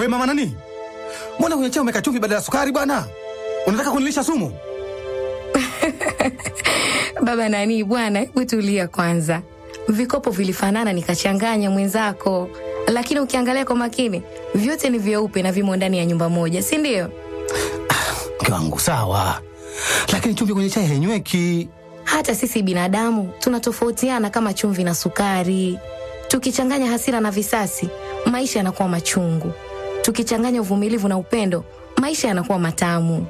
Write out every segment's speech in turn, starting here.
We mama nani, mbona kwenye chai umeka chumvi badala ya sukari bwana? Unataka kunilisha sumu? Baba nani bwana, hebu tulia kwanza. Vikopo vilifanana nikachanganya mwenzako, lakini ukiangalia kwa makini vyote ni vyeupe na vimo ndani ya nyumba moja, si ndio? Mke wangu sawa, lakini chumvi kwenye chai hainyweki. Hata sisi binadamu tunatofautiana kama chumvi na sukari. Tukichanganya hasira na visasi, maisha yanakuwa machungu. Tukichanganya uvumilivu na upendo, maisha yanakuwa matamu.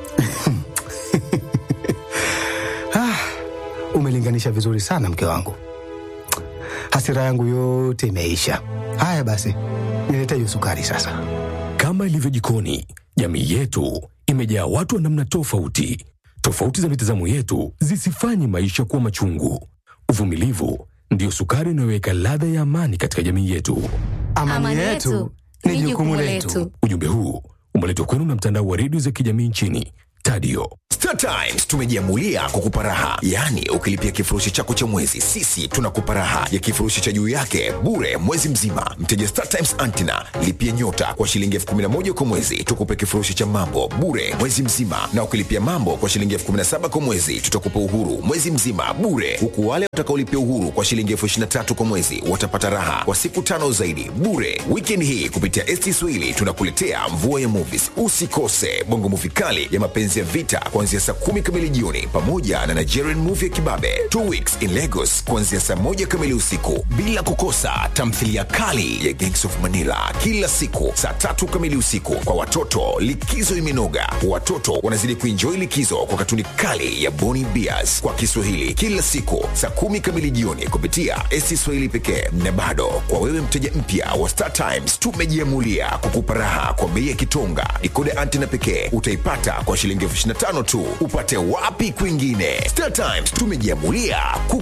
Ah, umelinganisha vizuri sana mke wangu, hasira yangu yote imeisha. Haya basi, nilete hiyo sukari sasa. Kama ilivyo jikoni, jamii yetu imejaa watu wa namna tofauti. Tofauti za mitazamo yetu zisifanye maisha kuwa machungu. Uvumilivu ndiyo sukari inayoweka ladha ya amani katika jamii yetu. Amani, yetu ni jukumu letu. Ujumbe huu umeletwa kwenu na mtandao wa redio za kijamii nchini Tadio. Star Times tumejiamulia kukupa raha, yaani ukilipia kifurushi chako cha mwezi, sisi tunakupa raha ya kifurushi cha juu yake bure mwezi mzima. Mteja Star Times Antina lipia nyota kwa shilingi elfu kumi na moja kwa mwezi, tukupe kifurushi cha mambo bure mwezi mzima, na ukilipia mambo kwa shilingi elfu kumi na saba kwa mwezi, tutakupa uhuru mwezi mzima bure, huku wale watakaolipia uhuru kwa shilingi elfu ishirini na tatu kwa mwezi watapata raha kwa siku tano zaidi bure. Weekend hii kupitia ST Swahili tunakuletea mvua ya movies. Usikose bongo movie kali ya mapenzi ya vita kuanzia saa kumi kamili jioni pamoja na Nigerian movie ya kibabe Two Weeks in Lagos kuanzia saa moja kamili usiku, bila kukosa tamthilia kali ya Gangs of Manila kila siku saa tatu kamili usiku. Kwa watoto, likizo imenoga, watoto wanazidi kuenjoy likizo kwa katuni kali ya Boni Bears kwa Kiswahili kila siku saa kumi kamili jioni kupitia ST Swahili pekee. Na bado kwa wewe mteja mpya wa Star Times, tumejiamulia kukupa raha kwa bei ya kitonga. Dekoda antena pekee utaipata kwa shilingi elfu ishirini na tano tu. Upate wapi kwingine? Star Times tumejiamulia ku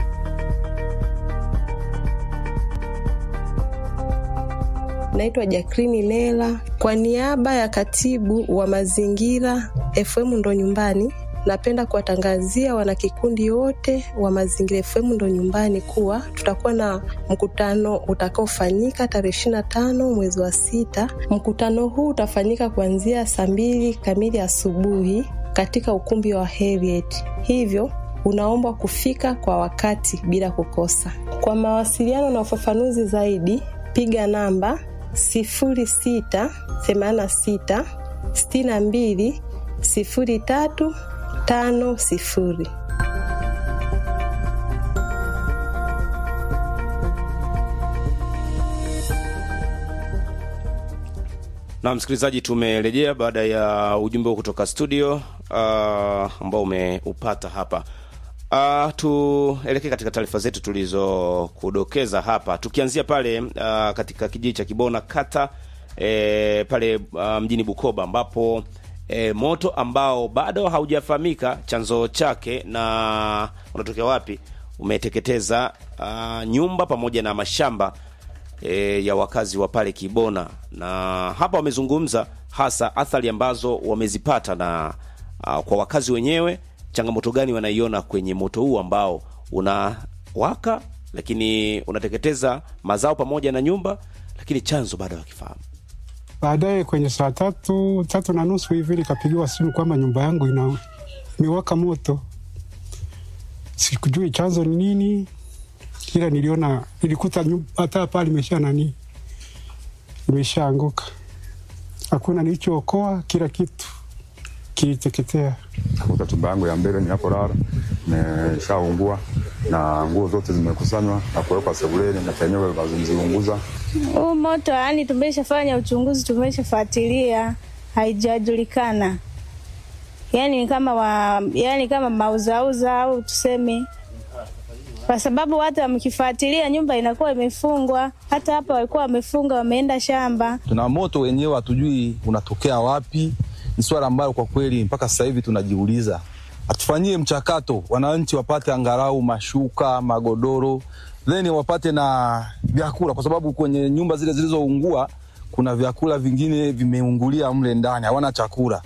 Naitwa Jakrini Lela kwa niaba ya katibu wa mazingira FM ndo nyumbani. Napenda kuwatangazia wanakikundi wote wa Mazingira FM ndo nyumbani kuwa tutakuwa na mkutano utakaofanyika tarehe ishirini na tano mwezi wa sita. Mkutano huu utafanyika kuanzia saa mbili kamili asubuhi katika ukumbi wa Heriet, hivyo unaombwa kufika kwa wakati bila kukosa. Kwa mawasiliano na ufafanuzi zaidi, piga namba sifuri sita themanini na sita sitini na mbili sifuri tatu tano sifuri. Na msikilizaji, tumerejea baada ya ujumbe huu kutoka studio uh, ambao umeupata hapa. Uh, tuelekee katika taarifa zetu tulizokudokeza hapa, tukianzia pale uh, katika kijiji cha Kibona kata e, pale uh, mjini Bukoba ambapo e, moto ambao bado haujafahamika chanzo chake na unatokea wapi umeteketeza uh, nyumba pamoja na mashamba e, ya wakazi wa pale Kibona, na hapa wamezungumza hasa athari ambazo wamezipata na uh, kwa wakazi wenyewe, changamoto gani wanaiona kwenye moto huu ambao unawaka lakini unateketeza mazao pamoja na nyumba, lakini chanzo bado hakifahamu. Baadaye kwenye saa tatu tatu na nusu hivi nikapigiwa simu kwamba nyumba yangu ina imewaka moto. Sikujui chanzo ni nini, ila niliona nilikuta hata pale imesha nani, imeshaanguka. Hakuna nilichookoa, kila kitu kiliteketea. Kuta chumba yangu ya mbele ninapolala imeshaungua na nguo zote zimekusanywa na kuwekwa sebuleni na penyewe zimeunguza. Huu moto yani, tumeshafanya uchunguzi, tumeshafuatilia, haijajulikana yani kama wa, yani kama mauzauza au tuseme, kwa sababu hata mkifuatilia nyumba inakuwa imefungwa. Hata hapa walikuwa wamefunga, wameenda shamba. Tuna moto wenyewe hatujui unatokea wapi. Ni swala ambalo kwa kweli mpaka sasa hivi tunajiuliza, atufanyie mchakato, wananchi wapate angalau mashuka, magodoro, then wapate na vyakula, kwa sababu kwenye nyumba zile zilizoungua kuna vyakula vingine vimeungulia mle ndani, hawana chakula.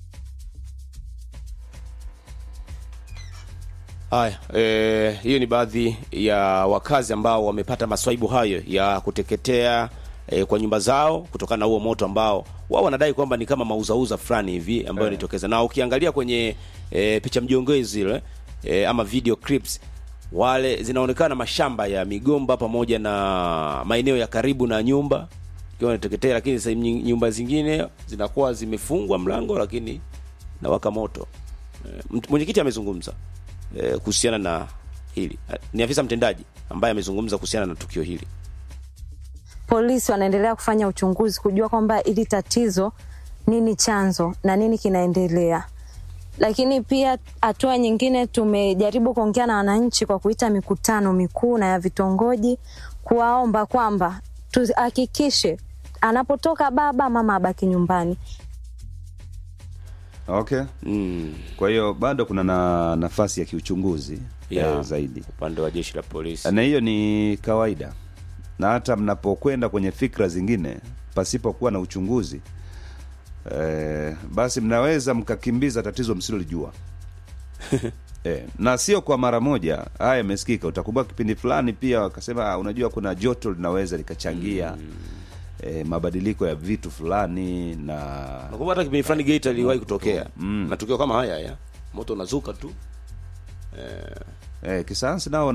Haya, eh, hiyo ni baadhi ya wakazi ambao wamepata maswaibu hayo ya kuteketea e, kwa nyumba zao kutokana na huo moto ambao wao wanadai kwamba ni kama mauzauza fulani hivi ambayo inatokeza na ukiangalia kwenye e, picha mjongezi zile e, ama video clips wale zinaonekana mashamba ya migomba pamoja na maeneo ya karibu na nyumba ikiwa inateketea, lakini sehemu nyi- nyumba zingine zinakuwa zimefungwa mlango, lakini nawaka moto. E, mt- mwenyekiti amezungumza e, kuhusiana na hili. Eh, Ni afisa mtendaji ambaye amezungumza kuhusiana na tukio hili. polisi wanaendelea kufanya uchunguzi kujua kwamba ili tatizo nini chanzo na nini kinaendelea. Lakini pia hatua nyingine, tumejaribu kuongea na wananchi kwa kuita mikutano mikuu na ya vitongoji, kuwaomba kwamba tuhakikishe anapotoka baba mama abaki nyumbani. Okay. Kwa hiyo bado kuna na nafasi ya kiuchunguzi Yeah. eh, zaidi upande wa jeshi la polisi. na hiyo ni kawaida, na hata mnapokwenda kwenye fikra zingine pasipokuwa na uchunguzi eh, basi mnaweza mkakimbiza tatizo msilolijua. Eh, na sio kwa mara moja. Haya yamesikika. Utakumbuka kipindi fulani pia wakasema, "Ah, unajua kuna joto linaweza likachangia eh, mabadiliko ya vitu fulani na Nakumbuka hata kipindi fulani Geita iliwahi kutokea matukio kama haya ya moto unazuka tu eh, kisayansi nao